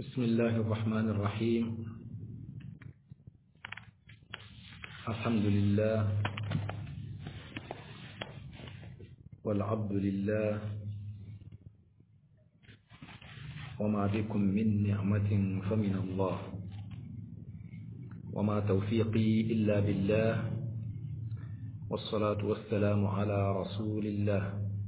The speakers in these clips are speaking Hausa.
بسم الله الرحمن الرحيم الحمد لله والعبد لله وما بكم من نعمة فمن الله وما توفيقي إلا بالله والصلاة والسلام على رسول الله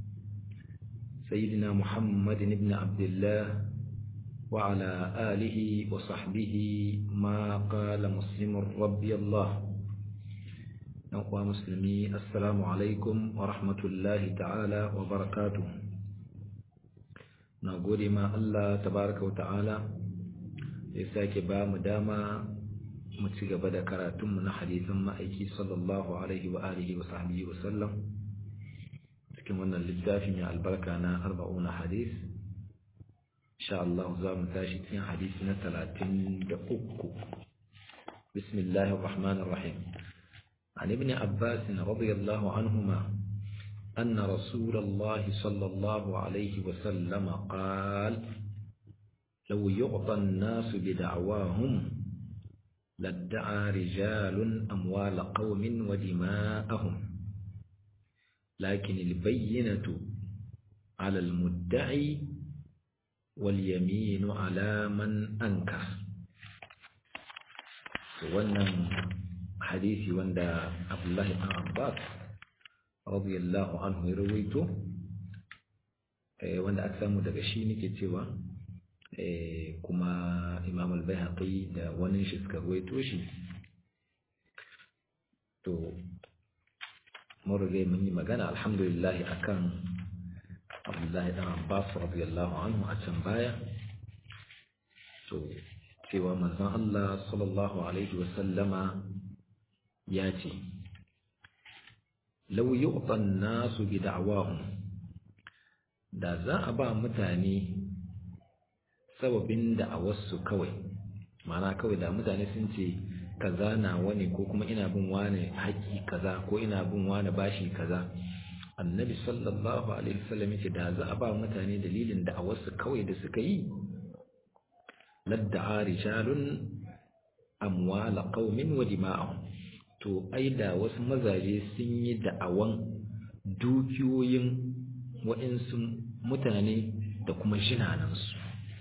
سيدنا محمد بن عبد الله وعلى آله وصحبه ما قال مسلم ربي الله أخوة مسلمي السلام عليكم ورحمة الله تعالى وبركاته نقول ما الله تبارك وتعالى يساك بام داما متسيق بدا كراتم من حديث ما أيكي صلى الله عليه وآله وصحبه وسلم كما للتافي من البركة أنا أربعون حديث insha Allah za mu tashi cikin hadisi na talatin da uku bismillahir rahmanir rahim عن ابن عباس رضي الله عنهما أن رسول الله صلى الله عليه وسلم قال لو يعطى الناس بدعواهم لادعى رجال أموال قوم ودماءهم لكن البينة على المدعي واليمين على من أنكر wannan hadisi wanda Abdullahi ibn Abbas radiyallahu anhu ya rawaito wanda aka samu daga shi nake cewa kuma Imam al-Baihaqi da wani shi suka rawaito shi to mun rage mun yi magana alhamdulillah akan Abdullahi dan Abbas radiyallahu anhu a can baya to cewa manzon Allah sallallahu alaihi wasallama ya ce law yu'ta an-nasu bi da'wahum da za a ba mutane sababin da'awarsu kawai ma'ana kawai da mutane sun ce kaza na wani ko kuma ina bin wani haƙƙi kaza ko ina bin wani bashi kaza annabi sallallahu alaihi wasallam yace da za a ba mutane dalilin da a wasu kawai da suka yi ladda'a rijalun amwala qaumin wa dima'ahum to ai da wasu mazaje sun yi da'awan dukiyoyin wa'insu mutane da kuma jinanansu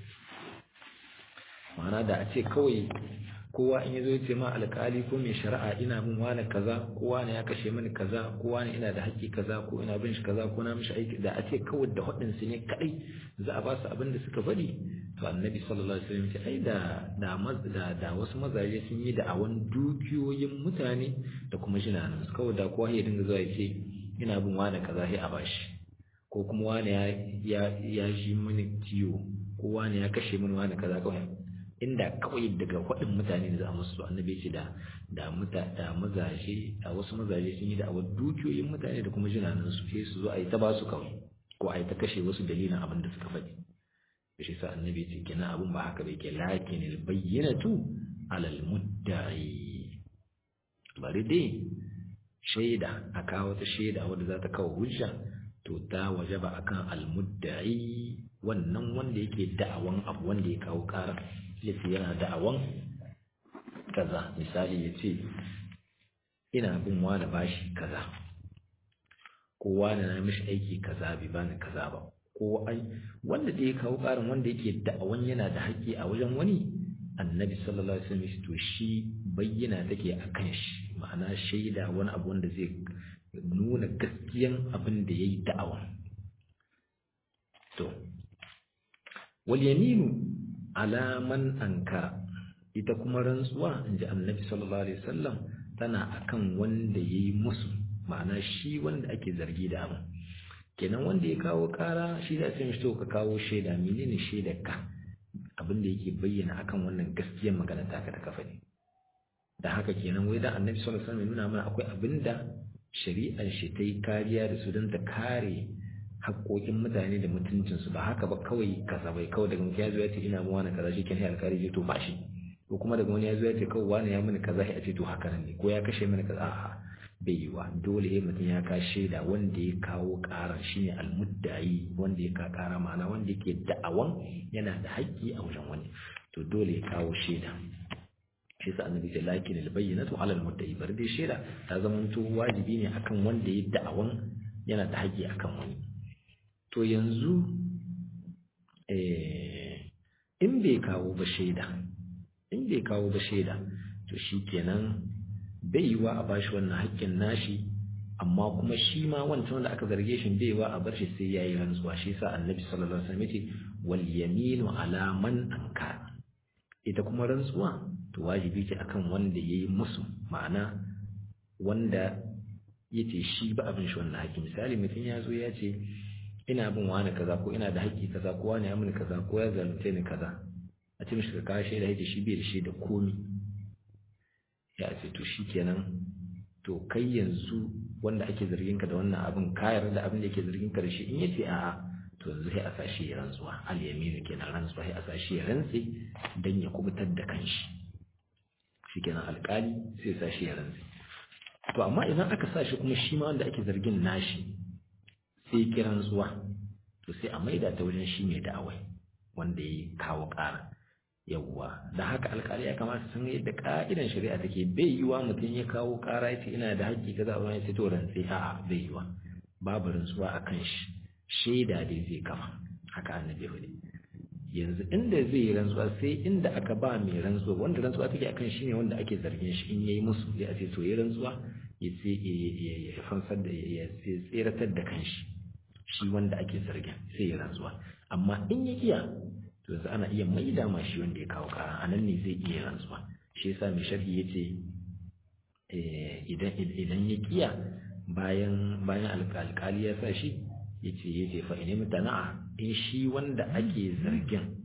ma'ana da a ce kawai kowa in yazo yace ma alƙali ko mai shari'a ina bin wani kaza ko wani ya kashe mini kaza ko wani ina da haƙƙi kaza ko ina bin shi kaza ko na mishi aiki da a ce kawai da haɗin su ne kadai za a ba su abin da suka bari to annabi sallallahu alaihi wasallam ce ai da da da wasu mazaje sun yi da awan dukiyoyin mutane da kuma jinanan su kawai da kowa ya dinga zuwa ya ce ina bin wani kaza sai a bashi ko kuma wani ya ya ya ji mini ciwo ko wani ya kashe mini wani kaza kawai inda kawai daga waɗin mutane da za a musu annabi ce da da muta da mazaje da wasu mazaje sun yi da awar dukiyoyin mutane da kuma jinanan su sai su zo a yi ta basu kawai ko a yi ta kashe wasu dalilin abin da suka faɗi shi sa annabi ce kenan abin ba haka bai ke lakin albayyinatu alal mudda'i bari dai shaida a kawo ta shaida wadda za ta kawo hujja to ta wajaba akan almudda'i wannan wanda yake da'awan abu wanda ya kawo ƙara yace yana da'awan kaza misali yace ina bin wani bashi kaza ko wani na mishi aiki kaza bai bani kaza ba ko ai wanda da ya kawo ƙarin wanda yake da'awan yana da haƙƙi a wajen wani annabi sallallahu alaihi wasallam to shi bayyana take akan shi ma'ana shaida wani abu wanda zai nuna gaskiyan abin da yayi da'awa to wal yaminu ala man ankara ita kuma rantsuwa inji annabi sallallahu alaihi wasallam tana akan wanda yayi musu ma'ana shi wanda ake zargi da abu kenan wanda ya kawo kara shi da sai to ka kawo shaida menene shaidar ka abin da yake bayyana akan wannan gaskiyar magana taka da kafa ne da haka kenan wai da annabi sallallahu alaihi wasallam nuna mana akwai abinda shari'ar shi ta yi kariya da su don ta kare haƙoƙin mutane da mutuncinsu ba haka ba kawai kaza bai kawai daga mutum ya zo ya ce ina mu wani kaza shi kenan alkali ce to ba shi ko kuma daga wani ya zo ya ce kawai wani ya mini kaza a ce to haka nan ne ko ya kashe mini kaza a'a bai yiwa dole ya mutum ya ka shaida wanda ya kawo ƙarar shine almuddayi wanda ya ka ƙara ma'ana wanda yake da'awan yana da haƙƙi a wajen wani to dole ya kawo shaida shi sa annabi ce lakin albayyinatu ala almuddayi bar dai shaida ta zamanto wajibi ne akan wanda ya da'awan yana da haƙƙi akan wani to yanzu in bai kawo ba shaida in bai kawo ba shaida to shikenan bai yiwa a bashi wannan haƙƙin nashi amma kuma shi ma wancan wanda aka zarge shi bai yiwa a bar shi sai yayi rantsuwa shi yasa annabi sallallahu alaihi wasallam yace wal yaminu ala man ankara ita kuma rantsuwa to wajibi ce akan wanda yayi musu ma'ana wanda yace shi ba abin shi wannan haƙƙi misali mutum ya zo ya ce ina bin wani kaza ko ina da haƙƙi kaza ko wani ya mini kaza ko ya zalunce ni kaza a ce mishi ka kawo shaida yace shi bai da shaida komi ya ce to shikenan to kai yanzu wanda ake zargin ka da wannan abin ka yarda da abin da yake zargin ka da shi in yace a'a to yanzu sai a sa shi ya rantsuwa al yaminu kenan rantsuwa sai a sa shi ya rantse dan ya kubutar da kanshi shikenan alƙali sai ya sa shi ya rantse to amma idan aka sa shi kuma shi ma wanda ake zargin nashi sai ya rantsuwa to sai a maida ta wajen shi mai da'awai wanda ya kawo ƙara yawwa da haka alƙali ya kamata sun yadda ka'idan shari'a take bai yiwa mutum ya kawo ƙara ya ce ina da haƙƙi kaza a wani sai to rantsi a'a bai yiwa babu rantsuwa a kan shi shaida dai zai kama haka annabi hudu yanzu inda zai yi rantsuwa sai inda aka ba mai rantsuwa wanda rantsuwa take akan shi ne wanda ake zargin shi in yayi musu sai a ce to yayi rantsuwa ya ce ya fansar da ya tseratar da kanshi shi wanda ake zargin sai ya rantsuwa amma in ya kiya to yanzu ana iya maida ma shi wanda ya kawo kara a nan ne zai iya rantsuwa shi yasa mai sharhi ya ce idan idan ya kiya bayan bayan alkali ya sa shi ya ce ya ce fa ine mutana'a in shi wanda ake zargin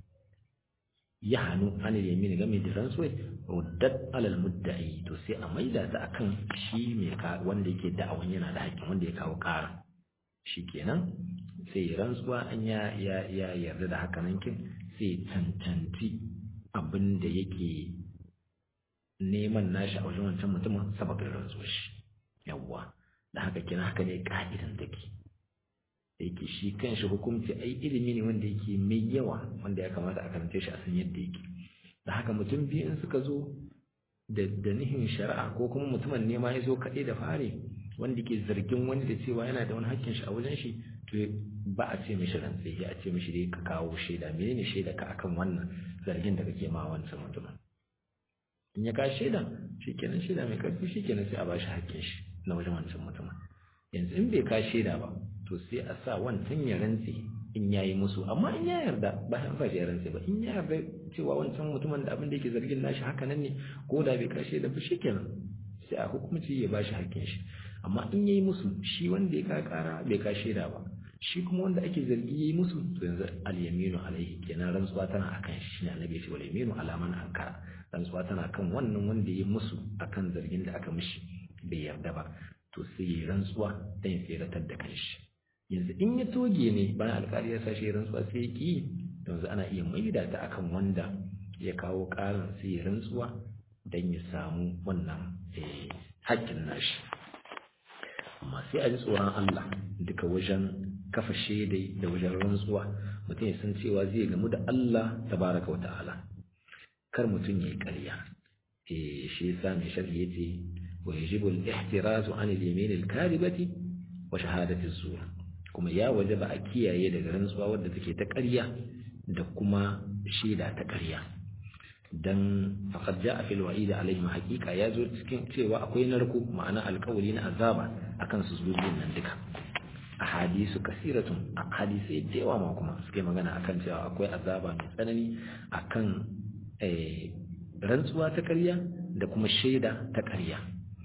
ya hannu an yamin game da rantsuwa ruddat alal mudda'i to sai a maida ta akan shi mai wanda yake da'awan yana da haƙƙin wanda ya kawo kara shikenan sai rantsuwa an ya ya ya yarda da haka nan kin sai tantanci abin da yake neman nashi a wajen wancan mutumin sababin rantsuwar shi yawwa da haka kina haka ne ka'idan take da yake shi kanshi hukunci ai ilimi ne wanda yake mai yawa wanda ya kamata a karance shi a san yadda yake da haka mutum biyu in suka zo da da nihin shari'a ko kuma mutumin nema ya zo kaɗai da fare wanda ke zargin wani da cewa yana da wani hakkin shi a wajen shi to ba a ce mishi rantsi ya a ce mishi dai ka kawo shaida menene shaida ka akan wannan zargin da kake ma wancan mutumin in ya ka shaida shikenan shaida mai karfi shikenan sai a bashi hakkin shi na wajen wancan mutumin yanzu in bai ka shaida ba to sai a sa wancan ya rantsi in yayi musu amma in ya yarda ba an sa ya rantsi ba in ya yarda cewa wancan mutumin da abin da yake zargin nashi haka nan ne ko da bai ka shaida ba shikenan sai a hukumci ya bashi hakkin shi amma in yayi musu shi wanda ya ka kara bai ka shaida ba shi kuma wanda ake zargi yayi musu to yanzu al-yaminu alaihi kenan rantsuwa tana akan shi ne annabi ya ce wal yaminu ala man ankara rantsuwa tana kan wannan wanda yayi musu akan zargin da aka mishi bai yarda ba to sai yayi rantsuwa dan ya tsiratar da kanshi yanzu in ya toge ne bayan alƙali ya sashi rantsuwa sai ya ki yanzu ana iya maida ta akan wanda ya kawo ƙarin sai ya rantsuwa dan ya samu wannan haƙƙin nashi amma sai a ji tsoron Allah duka wajen kafa shaidai da wajen rantsuwa mutum ya san cewa zai gamu da Allah tabaraka wa ta'ala kar mutum ya yi ƙarya eh shi yasa mai sharhi yace wa yajibu al-ihtirazu an al-yamin al-kadhibati wa shahadati az-zur kuma ya wajaba a kiyaye daga rantsuwa wadda take ta ƙarya da kuma shaida ta ƙarya dan faqad jaa fil wa'id alaihim haqiqa ya zo cikin cewa akwai narko ma'ana alƙawari na azaba akan su zubin nan duka a hadisu kasiratun a hadisai da yawa ma kuma suke magana akan cewa akwai azaba mai tsanani akan rantsuwa ta ƙarya da kuma shaida ta ƙarya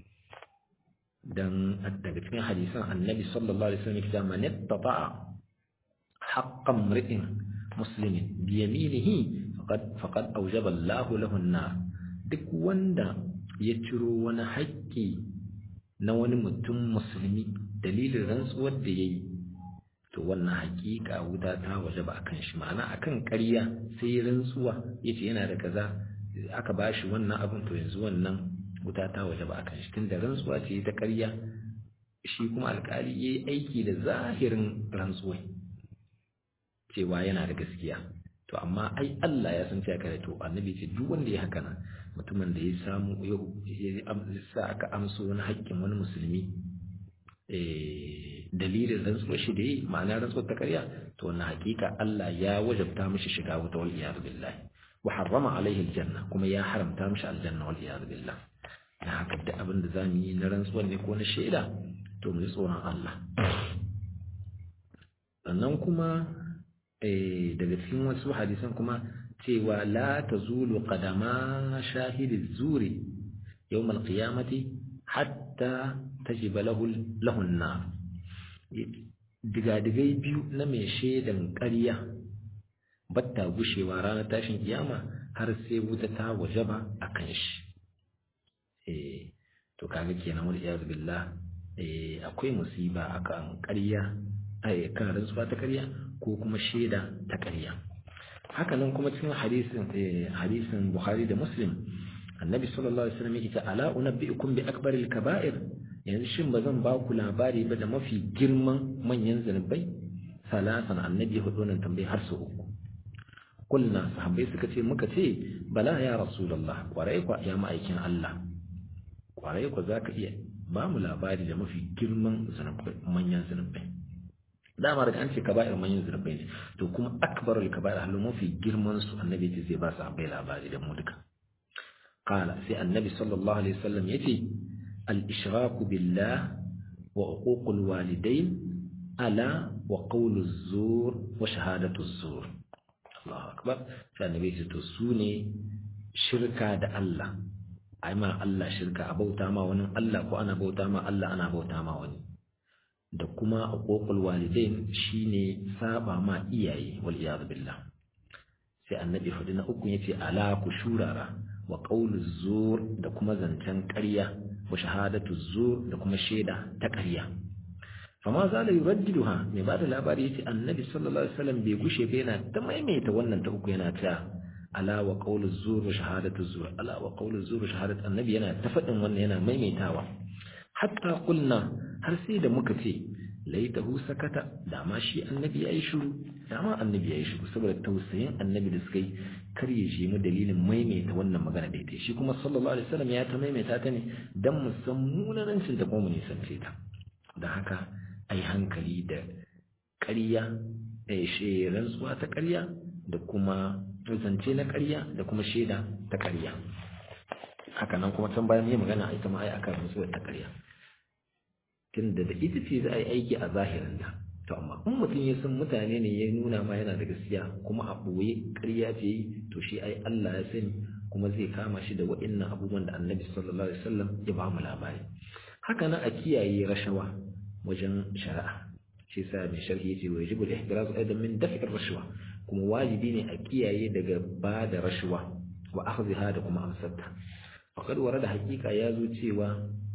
dan daga cikin hadisan annabi sallallahu alaihi wasallam kita man ittata'a haqqan mri'in muslimin bi yaminihi faqad faqad awjaba Allahu lahu an-nar duk wanda ya ciro wani haƙƙi na wani mutum musulmi dalilin rantsuwar da yayi to wannan haƙiƙa wuta ta wajaba akan shi ma'ana akan ƙarya sai rantsuwa yace yana da kaza aka bashi wannan abin to yanzu wannan wuta ta waje ba akan shi tunda rantsuwa ce ta ƙarya shi kuma alƙali yayi aiki da zahirin rantsuwa cewa yana da gaskiya to amma ai Allah ya san cewa kare to annabi ce duk wanda ya haka nan mutumin da ya samu ya sa aka amso wani haƙƙin wani musulmi dalilin rantsuwar shi da yi ma'ana rantsuwar ta karya to wannan hakika Allah ya wajabta mishi shiga wuta wal iyad billah wa harrama alaihi aljanna kuma ya haramta mishi aljanna wal iyad billah dan haka da abin da zamu yi na rantsuwar ne ko na shaida to mu ji tsoron Allah sannan kuma daga cikin wasu hadisan kuma cewa la tazulu qadama shahidi zuri yawm alqiyamati hatta tajiba lahu lahu an digadigai biyu na mai shaidan ƙarya batta gushewa ranar tashin kiyama har sai wuta ta wajaba a kan shi eh to kaga kenan wal iyaz billah eh akwai musiba akan ƙarya ai kan rantsuwa ta ƙarya ko kuma shaida ta ƙarya haka nan kuma cikin hadisin hadisin Bukhari da Muslim annabi sallallahu alaihi wasallam yake ta ala unabbiukum bi akbaril kaba'ir yanzu shin bazan ba ku labari ba da mafi girman manyan zanubai salasan annabi ya hudu nan tambayi har su uku kulna sahabbai suka ce muka ce bala ya rasulullah kwarai kwa ya ma'aikin Allah kwarai kwa zaka iya ba mu labari da mafi girman zanubai manyan zanubai dama daga an ce kaba'ir manyan zanubai ne to kuma akbarul kaba'ir halu mafi girman su annabi ce zai ba sahabbai labari da mu duka قال في النبي صلى الله عليه وسلم يتي الإشراك بالله وعقوق الوالدين ألا وقول الزور وشهادة الزور الله أكبر فالنبي تسوني شركة دا الله أي ما الله شركة أبوتا ما ونن الله وأنا بوتا ما الله أنا بوتا ما ونن da kuma uququl walidain shine saba ma iyaye wal iyad billah sai annabi hudu na uku yace ala ku shurara wa ƙaunar zuwa da kuma zancen ƙarya wa shahadatu zuwa da kuma shaida ta ƙarya fama za da yuraddidu ha mai ba da labari ya ce annabi sallallahu alaihi wasallam bai gushe ba yana ta maimaita wannan ta uku yana ta ala wa ƙaunar zuwa wa shahadatu zuwa ala wa ƙaunar zuwa wa shahadatu annabi yana ta faɗin wannan yana maimaitawa hatta kulna har sai da muka ce laitahu sakata dama shi annabi ya yi shiru dama annabi ya yi shiru saboda tausayin annabi da suka yi kar ya shi mu dalilin maimaita wannan magana daidai shi kuma sallallahu alaihi wasallam ya ta maimaita ta ne dan mu san munanancin da kuma mu nisance ta don haka ai hankali da ƙarya da shi rantsuwa ta ƙarya da kuma zance na ƙarya da kuma shaida ta ƙarya haka nan kuma can bayan yi magana ita ma ai akan rantsuwa ta ƙarya tunda da ita ce za a yi aiki a zahirin ta to amma in mutum ya san mutane ne ya nuna ma yana da gaskiya kuma a ɓoye ƙarya ce yi to shi ai Allah ya sani kuma zai kama shi da wa'innan abubuwan da annabi sallallahu alaihi wasallam ya ba mu labari haka nan a kiyaye rashawa wajen shari'a shi sa mai sharhi yace wa yajibu al-ihtiraz aidan min daf'i ar-rashwa kuma wajibi ne a kiyaye daga ba da rashwa wa akhdhiha da kuma amsarta faqad warada haqiqa ya zo cewa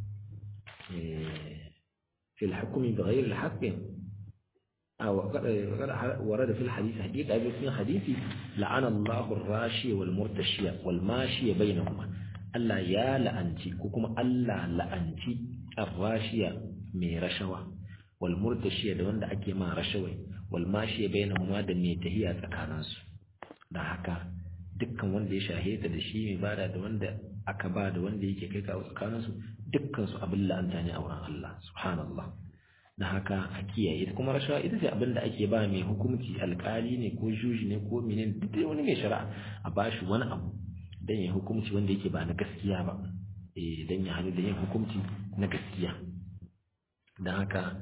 في الحكم بغير الحق أو ورد في الحديث حقيقة في حديثي لعن الله الراشي والمرتشي والماشي بينهما ألا يا لأنتي كوكما ألا لأنتي الراشية من رشوة والمرتشي da wanda ake ma rashawai والماشي بينهما da mai tahiya tsakaninsu da haka dukkan wanda ya shaheta da shi mai bada da wanda aka ba da wanda yake kai kawo tsakaninsu dukkansu abin la'anta ne a wurin Allah subhanallah da haka a kiyaye kuma rashawa ita ce abin da ake ba mai hukunci alkali ne ko juji ne ko minin duk wani mai shari'a a ba shi wani abu don ya hukunci wanda yake ba na gaskiya ba eh don ya hannu da yin hukunci na gaskiya don haka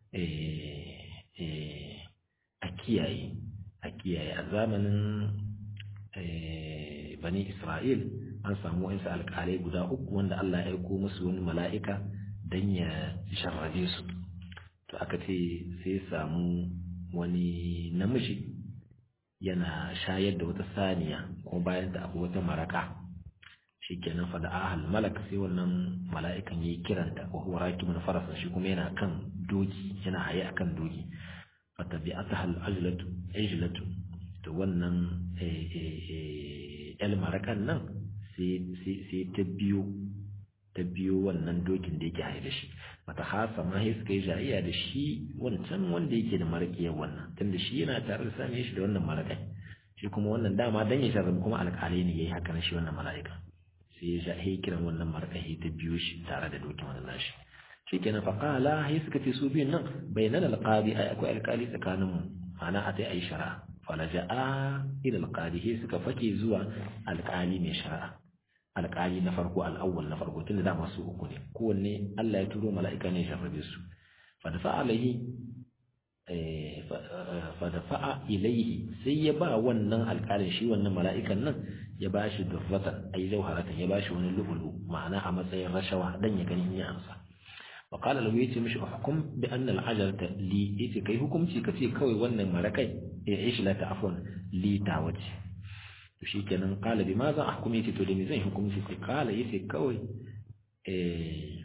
a kiyaye a kiyaye a zamanin bani Isra'il an samu wasu alƙalai guda uku wanda Allah ya aiko musu wani mala'ika don ya sharrabe su to aka ce sai samu wani namiji yana shayar da wata saniya kuma bayan ta akwai wata maraka shikenan fa da ahal malak sai wannan mala'ikan yayi kiranta wa huwa rakimun farasa shi kuma yana kan doki yana haye akan doki fa tabi'ataha al-ajlatu ajlatu to wannan el marakan nan sai ta biyo ta biyo wannan dokin da yake haida shi mata hasa ma sai suka yi jayayya da shi wancan wanda yake da maraƙiyar wannan tunda shi yana tare da sani shi da wannan maraƙai shi kuma wannan dama dan ya sharrabu kuma alƙalai ne yayi haka na shi wannan mala'ika sai ya jahe kiran wannan maraƙai ta biyo shi tare da dokin wannan nashi shikenan fa qala sai suka ce su biyun nan bainana alqadi ai akwai alƙali tsakanin mu ana a tai ai shari'a falaja'a ila alqadi sai suka fake zuwa alƙali mai shari'a alƙali na farko al'awwal na farko tunda da masu uku ne kowanne Allah ya turo mala'ika ne ya sharrabe su fa dafa alaihi fa dafa ilaihi sai ya ba wannan alƙalin shi wannan mala'ikan nan ya ba shi durratan ay jawharatan ya ba shi wani lu'ulu ma'ana a matsayin rashawa dan ya gani in ya amsa wa qala lahu yace mishi hukum bi anna al-ajarata li yace kai hukunci kace kawai wannan marakai ya ishi la ta'afun li tawace to shikenan qala bi ma za ahkum yace to da me zan hukunci sai qala yace kawai eh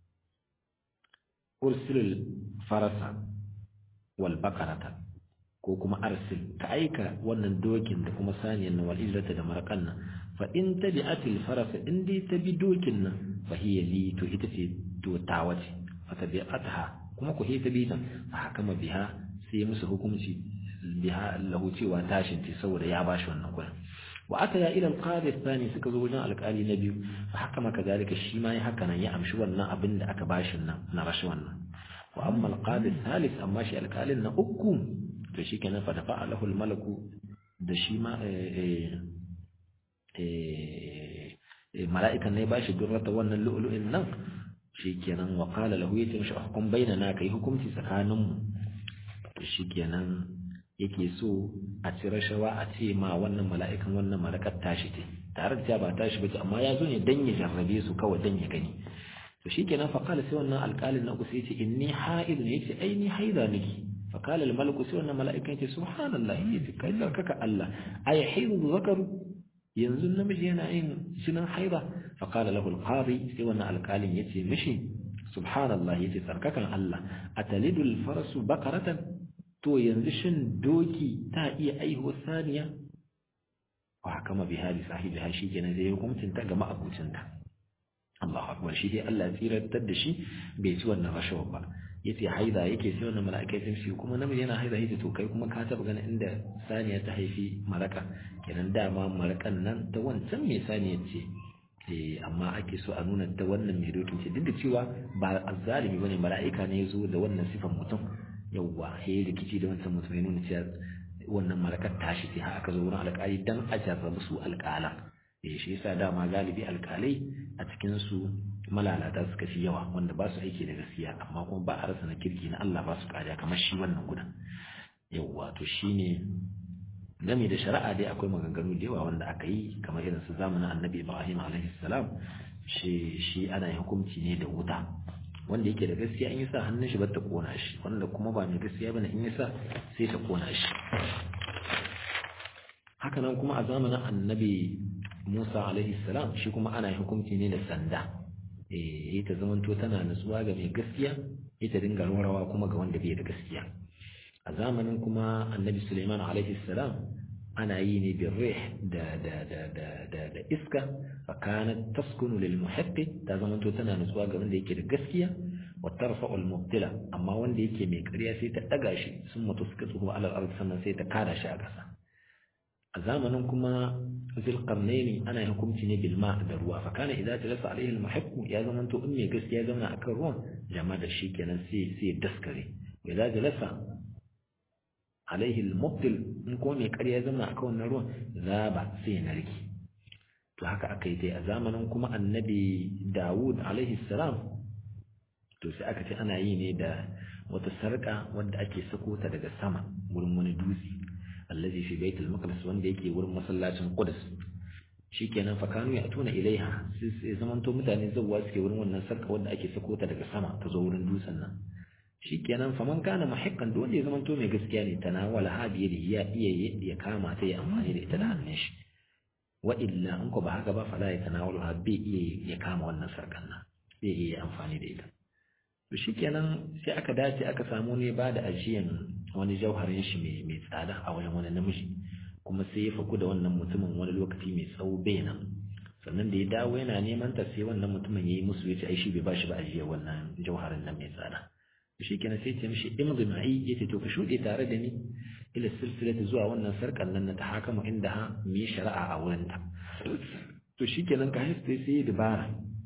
ursilul farasa wal baqarata ko kuma arsil ka aika wannan dokin da kuma saniyan nan wal ijrata da marakan nan fa in tabi'atil farasa in dai ta bi dokin nan fa hiya li to ita ce to tawace fa tabi'ataha kuma ku ta bi ta fa hakama biha sai musu hukunci biha lahu cewa tashin ce saboda ya bashi wannan kuɗin wa aka ya ila alqadi thani suka zo wajen alƙali na biyu fa haka maka zalika shi ma ya haka nan ya amshi wannan abin da aka bashi nan na rashi wannan wa amma alqadi thalith amma shi alƙalin na uku to shikenan fa dafa lahu almalaku da shi ma mala'ikan ne bashi durrata wannan lu'lu'in nan shikenan wa qala lahu yace mishi hukum bainana kai hukunci tsakaninmu to shikenan yake so a ci rashawa a ce ma wannan mala'ikan wannan malakar tashi ce tare da ba tashi bace amma ya zo ne dan ya jarrabe su kawai dan ya gani to shikenan fa qala sai wannan alƙalin na kusa yace inni ha'id ne yace ai ni haida nake fa qala al malaku sai wannan mala'ikan yace subhanallah yace kai kaka Allah ay haidu zakaru yanzu namiji yana yin jinin haida fa qala lahu al qadi sai wannan alƙalin yace mishi subhanallah yace tsarkakan Allah atalidul farasu bakaratan to yanzu shin doki ta iya aihuwar saniya wa hakama bi hali sahibi ha shi kenan zai hukuncin ta ga ma'abucin ta Allahu akbar shi dai Allah ya tsirantar da shi bai ci wannan rashawa ba yace haida yake sai wannan mala'ikai sun shi kuma namiji yana haida yace to kai kuma ka taba ganin inda saniya ta haifi maraka kenan dama marakan nan ta wancan mai saniya ce eh amma ake so a nuna ta wannan mai dokin ce duk da cewa ba azzalimi bane mala'ika ne ya zo da wannan sifan mutum yawwa he rikici da wancan mutum ya nuna cewa wannan malakar tashi sai aka zo wurin alƙali dan a jarrabu su alƙala eh shi yasa dama galibi alƙalai a cikin su malalata suka fi yawa wanda ba su aiki da gaskiya amma kuma ba a rasa na kirki na Allah ba su kariya kamar shi wannan gudan yawwa to shine game da shari'a dai akwai maganganu da yawa wanda aka yi kamar irin su zamanin annabi Ibrahim alaihi salam shi shi ana yin hukunci ne da wuta wanda yake da gaskiya in yasa hannun shi bata kona shi wanda kuma ba mai gaskiya bane in yasa sai ta kona shi haka nan kuma a zamanin annabi Musa alaihi salam shi kuma ana hukunci ne da sanda eh ita zamanto tana nutsuwa ga mai gaskiya ita dinga rawa kuma ga wanda bai da gaskiya a zamanin kuma annabi Sulaiman alaihi salam ana yi ne bin rih da da da da da da iska fa kanat taskunu lil muhaqqi ta zamanto tana nutsuwa ga wanda yake da gaskiya wa tarfa'u al mubtila amma wanda yake mai ƙarya sai ta daga shi sun mutu suka tsuhu ala al sannan sai ta kada shi a ƙasa a zamanin kuma zulqarnaini ana hukunci ne bil ma' da ruwa fa kana idza jalasa alaihi al muhaqqu ya zamanto in mai gaskiya ya zauna akan ruwan jama'a da shi kenan sai sai daskare idza jalasa alaihi al-mubtil in kuma mai ƙarya zama a wannan ruwan zaba sai narki to haka aka yi dai a zamanin kuma annabi Dawud alaihi salam to sai aka ce ana yi ne da wata sarƙa wadda ake sako ta daga sama wurin wani dutse allazi fi baitul maqdis wanda yake wurin masallacin Qudus shikenan fa kanu ya tuna ilaiha sai zamanto mutane zawwa suke wurin wannan sarƙa wadda ake sako ta daga sama ta zo wurin dutsen nan shikenan faman kana muhiqqan duk wanda ya zama to mai gaskiya ne tanawala hadiya da ya iya ya kama ta ya amfani da ita da hannun shi wa illa in ko ba haka ba fala ya tanawalu ha bai iya ya kama wannan sarkan nan bai iya amfani da ita to shikenan sai aka dace aka samu ne ba da ajiyan wani jauharin shi mai mai tsada a wajen wani namiji kuma sai ya faku da wannan mutumin wani lokaci mai tsawo bai nan sannan da ya dawo yana neman ta sai wannan mutumin yayi musu yace ai shi bai bashi ba ajiyar wannan jauharin nan mai tsada shi kenan sai ce mishi imdi ma'i yace to ka shuɗe tare da ni ila silsilati zuwa wannan sarkan nan na tahakamu inda ha mu yi shari'a a wurin ta to shi kenan ka haifu sai ya dabara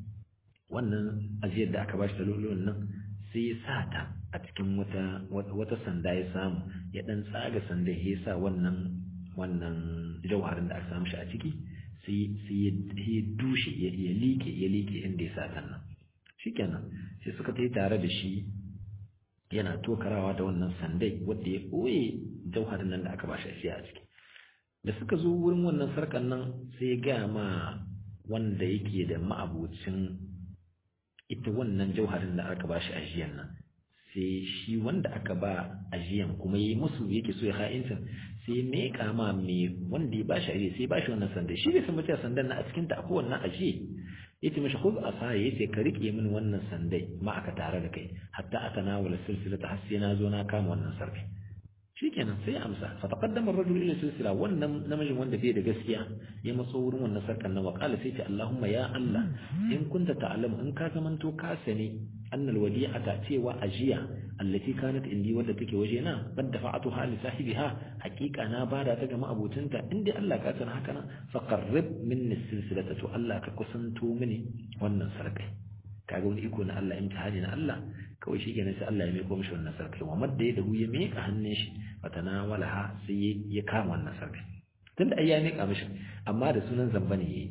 wannan ajiyar da aka bashi da lulun nan sai ya sa ta a cikin wata wata sanda ya samu ya dan tsaga sanda ya sa wannan wannan jauharin da aka samu shi a ciki sai sai ya dushe ya like ya like inda ya sa ta nan shikenan sai suka tai tare da shi yana tokarawa da wannan sandai wanda ya ɓoye jauharin nan da aka bashi a ciki da suka zo wurin wannan sarkan nan sai ya gaya ma wanda yake da ma'abucin ita wannan jauharin da aka bashi ajiyan nan sai shi wanda aka ba ajiyan kuma yi musu yake so ya ha'incin sai me kama me wanda ya bashi ajiye sai ya bashi wannan sandai shi bai san mace sandan na a cikin ta akwai wannan ajiye yace mishi khudh asaya yace ka rike min wannan sandai ma aka tare da kai hatta atanawala silsilata har sai na zo na kama wannan sarkai shikenan sai amsa fa taqaddama ar-rajul ila silsila wannan namijin wanda bai da gaskiya ya matso wurin wannan sarkan nan wa qala sai ce Allahumma ya Allah in kunta ta'lamu in ka zamanto ka sani anna al-wadi'ata cewa ajiya allati kanat indi wadda take waje na bad dafa'atuha li sahibiha haqiqa na bada ta ga ma'abutinta inda Allah ka san haka nan fa qarrib minni silsilata to Allah ka kusanto mini wannan sarkai kaga wani iko na Allah imtihani na Allah kawai shi kenan sai Allah ya miko mishi wannan sarkai wa madda ya dahu ya mika hannun shi fatanawalaha sai ya kama wannan sarkai tunda ai ya mika mishi amma da sunan zamba ne yayi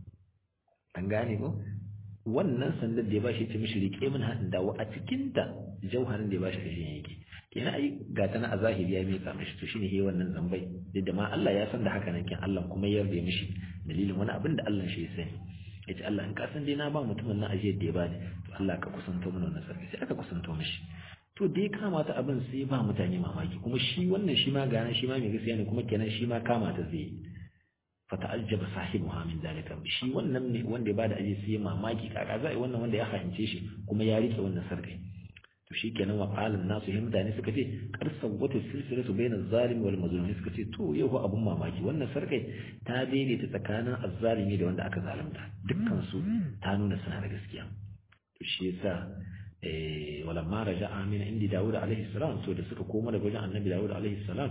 an gane ko wannan sandar da ya bashi ce mishi rike min hadin dawo a cikin ta jauharin da ya bashi kashin yake kenan ai ga ta na a zahiri ya mika mishi to shine yayi wannan zambai duk da ma Allah ya san da haka nan kin Allah kuma ya yarda mishi dalilin wani abin da Allah shi ya sani yace Allah in ka san dai na ba mutumin nan ajiyar da ya bani to Allah ka kusanto mana wannan sarki sai aka kusanto mishi to da ya kamata abin sai ba mutane mamaki kuma shi wannan shi ma gana shi ma mai gaskiya ne kuma kenan shi ma kamata zai fata'ajjaba sahibuha min dalika shi wannan ne wanda ya bada aje sai mamaki kaka za a yi wannan wanda ya fahimce shi kuma ya rike wannan sarkai to shi kenan wa qalan nasu hin mutane suka ce kar sawwata silsilatu bainaz zalim wal mazlum suka ce to yau abun mamaki wannan sarkai ta daidaita tsakanin azzalimi da wanda aka zalunta dukkan su ta nuna suna da gaskiya to shi yasa eh walamma raja'a min indi Dawud alaihi salam to da suka koma daga wajen Annabi Dawud alaihi salam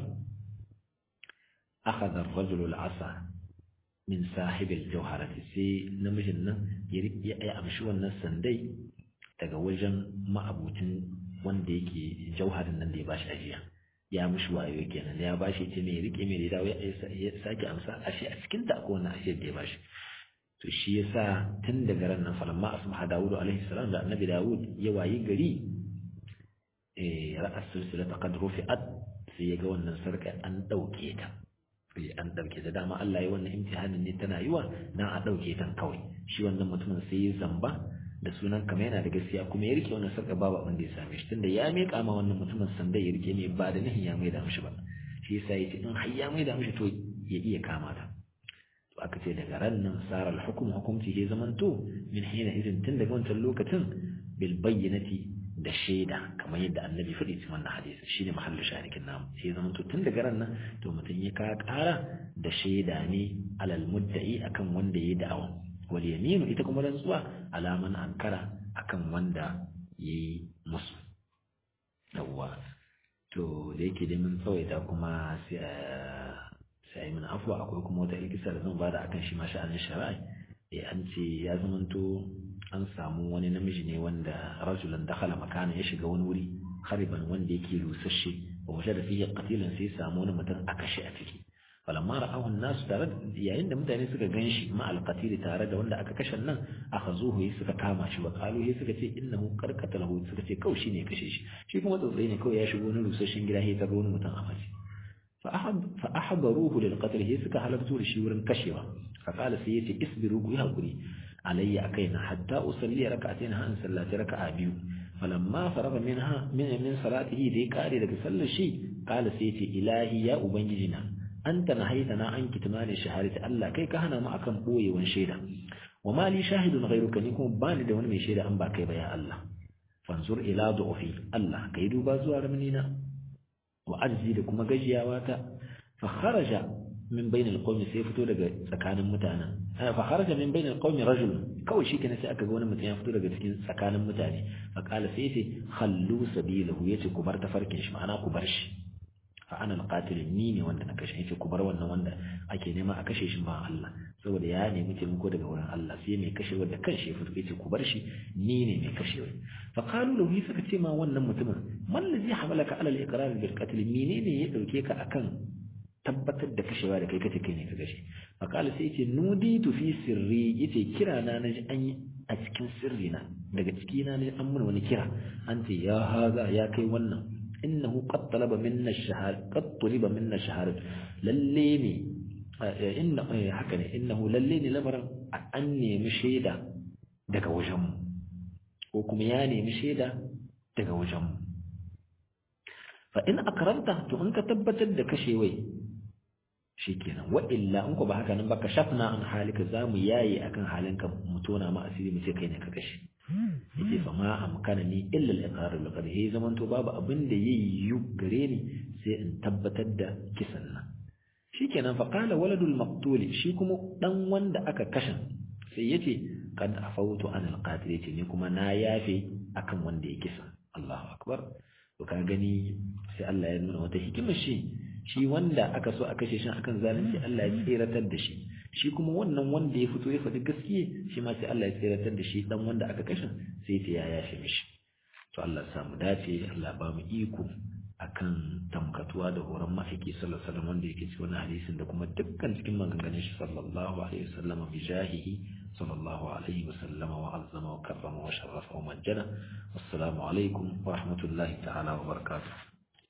akhadha ar-rajulu al-asa min sahib al-jawharati sai namijin nan ya amshi wannan sandai daga wajen ma'abucin wanda yake jauharin nan da ya bashi ajiya ya mushi wayo kenan ya bashi ce mai rike mai da dawo ya sake amsa ashe a cikin ta akwai wannan ajiyar da ya bashi to shi yasa tun daga ran nan falamma asbaha dawud alaihi salam da annabi dawud ya wayi gari eh ra'as silsilata qad rufi'at sai ya ga wannan sarka an dauke ta sai an dauke ta dama Allah ya wannan imtihanin ne tana yiwa dan a dauke ta kawai shi wannan mutumin sai ya zamba da sunan kama yana da gaskiya kuma ya rike wannan sarka babu abin da ya same shi tunda ya miƙa ma wannan mutumin sanda ya rike mai ba da nihin ya mai da mishi ba shi yasa ya ce in har ya mai da mishi to ya iya kama ta to aka ce daga ran nan sara al-hukm hukumci ya zamanto min hina idin tun daga wancan lokacin bil bayyinati da shaida kamar yadda annabi faɗi cikin wannan hadisi shine mahallu sharikin namu sai zamanto tun daga ran nan to mutum ya ka ƙara da shaida ne alal mudda'i akan wanda ya yi da'awa wal yaminu ita kuma rantsuwa alaman ankara akan wanda yayi musu yawwa to da yake dai mun tsawaita kuma sai sai mun afwa akwai kuma wata ilkisa da zan bada akan shi ma sha'anin shari'a eh an ce ya zamanto an samu wani namiji ne wanda rajulan dakhala makana ya shiga wani wuri khariban wanda yake rusasshe wa wajada fihi qatilan sai samu wani mutum a kashe a ciki falamma ra'ahu an-nas tare yayin da mutane suka ganshi ma al-qatil tare da wanda aka kashe nan akhazuhu yi suka kama shi wa qalu yi suka ce innahu qarqatalahu suka ce kawai shine kashe shi shi kuma tsotsai ne kawai ya shigo wani rusasshen gida ya taro wani mutum a mace fa ahdaruhu lil qatl yi suka halartu da shi wurin kashewa fa qala sai yace isbiru ku hakuri alayya akaina hatta usalli rak'atayn han sallati raka'a biyu falamma faraga minha min min salatihi da ya kare daga sallar shi qala sai yace ilahi ya ubangijina anta nahaitana an kitmani shahadati Allah kai ka hana mu akan boyewan shaida wa ma li shahidun ghayruka ni kuma bani da wani mai shaida an ba kai ba ya Allah fanzur ila du'fi Allah kai duba zuwa raminina wa ajzi da kuma gajiyawa ta fa kharaja min bainal qawmi sai fito daga tsakanin mutanen fa kharaja min bainal qawmi rajul kawai shi kenan sai aka ga wani mutum ya fito daga cikin tsakanin mutane fa qala sai ce khallu sabilahu yace ku bar tafarkin shi ma'ana ku bar shi fa ana alqatil ni ne wanda na kashe yace ku bar wannan wanda ake nema a kashe shi ba Allah saboda ya nemi taimako daga wurin Allah sai mai kashe wanda kanshi ya fito yace ku bar shi ni ne mai kashe fa qalu lahu suka ce ma wannan mutumin man ladhi hamalaka ala al-iqrar bil qatl menene ya dauke ka akan tabbatar da kashewa da kai kace kai ne ka kashe fa qala sai yace nuditu fi sirri yace kira na naji an yi a cikin sirri na daga ciki na ne an mun wani kira an ce ya haza ya kai wannan innahu qad talaba minna ash-shahada qad tuliba minna ash-shahada lalle ne inna haka ne innahu lalle ne lamarin an nemi shaida daga wajen mu ko kuma ya nemi shaida daga wajen mu fa in akramta to in ka tabbatar da kashewai shikenan wa illa in ko ba haka nan ba ka shafna an halika zamu yayi akan halinka mu tona ma asiri mu ce kai ne ka kashe yace fa ma amkana ni illa al-iqrar bil qadr he zaman to babu abin da yayi yu gare ni sai in tabbatar da kisan nan shikenan fa qala waladul maqtul shi kuma dan wanda aka kashe sai yace kad afautu an al-qatil yace ni kuma na yafe akan wanda ya kisa Allahu akbar to ka gani sai Allah ya nuna wata hikimar shi shi wanda aka so a kashe shi akan zalunci Allah ya tseratar da shi shi kuma wannan wanda ya fito ya faɗi gaskiya shi ma sai Allah ya tseratar da shi dan wanda aka kashe sai ta yaya shi mishi to Allah ya samu dace Allah ba mu iko akan tamkatuwa da horon ma'aiki sallallahu alaihi wasallam wanda yake cikin wannan hadisin da kuma dukkan cikin maganganun shi sallallahu alaihi wasallam bi jahihi sallallahu alaihi wasallam wa azzama wa karrama wa sharrafa wa majjana wassalamu alaikum wa rahmatullahi ta'ala wa barakatuh